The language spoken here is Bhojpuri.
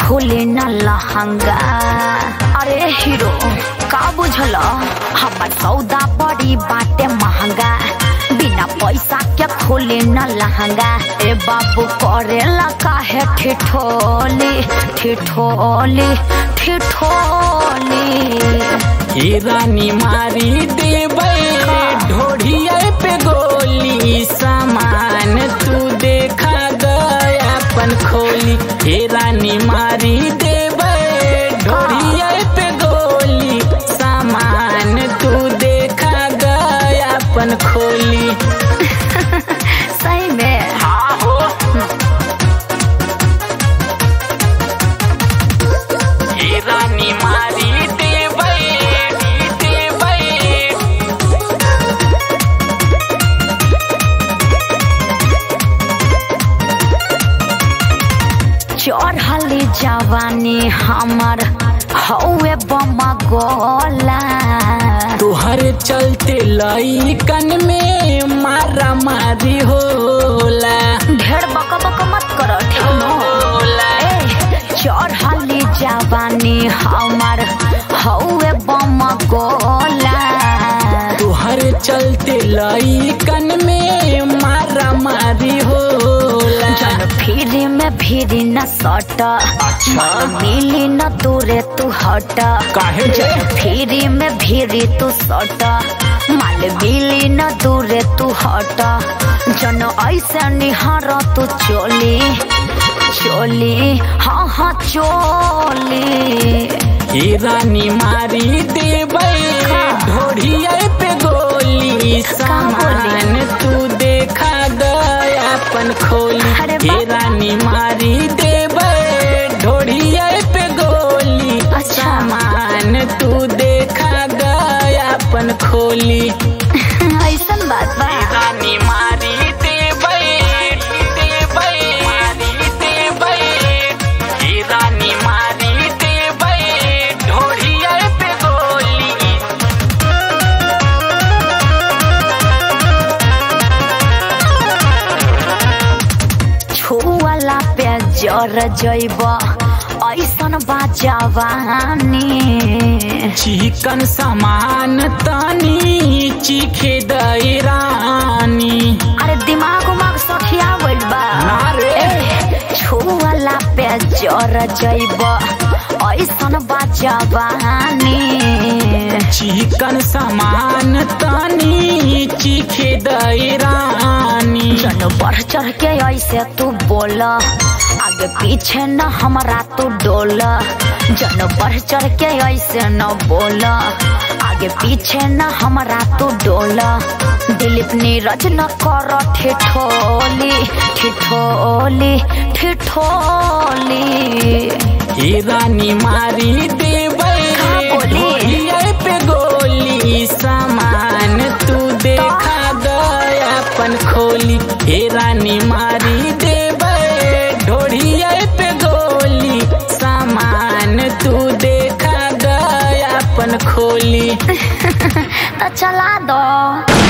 खोले न लहंगा अरे हीरो का बुझल हमार सौदा बड़ी बाटे महंगा बिना पैसा के खोले न लहंगा ए बाबू करेला काहे ठिठोली ठिठोली ठिठोली ए रानी मारी देबै ढोढ़िया पे गोली सामान तू देखा गया अपन खोली ए रानी मारी देबै ढोढ़िया पे गोली सामान तू देखा गया अपन खोली सही में हाँ हो ए रानी मारी देबै देबै चढ़ली जवानी हमर हौए बमा गोला तुहर चलते लइकन में मारा मारी होला ढेर बक बक मत कर होला चढ़ली जवानी हमर हौए बमा गोला तुहर चलते लइकन में मारा मारी होला जन फिरी में फिरी न सट माल मिली न दूरे तू हट काहे रे? जन फिरी में फिरी तू सट माल मिली न दूरे तू हट जन ऐसे निहार तू चोली चोली हाँ हाँ चोली ए रानी मारी देबै ढोढ़िया पे गोली सामान तू देखा गया अपन खोली अरे ए बाप। रानी मारी देबै ढोढ़िया पे गोली अच्छा। सामान तू देखा गया अपन खोली ऐसन बात बा रानी मारी देबै देबै मारी देबै ए रानी मारी देबै ढोढ़िया पे गोली छुअला पे जर जैब ऐसन बा जवानी चिकन सामान तनी चीखे दई रानी अरे दिमाग उमाग सठिया गइल बा ना रे। ए, छुअला पे जर जैब ऐसन बा जवानी चिकन सामान तनी चीखे दई रानी जन बढ़ चढ़ के ऐसे तू बोल आगे पीछे न हमरा तू डोल जन बढ़ चढ़ के ऐसे न बोल आगे पीछे न हमरा तू डोल दिलीप नीरज न कर ठिठोली ठिठोली ठिठोली ए रानी मारी देबै का बोली? ढोढ़िया पे गोली सामान तू देखा गया अपन खोली हे रानी मारी देबै ढोढ़िया पे गोली सामान तू देखा गया अपन खोली तो चला दो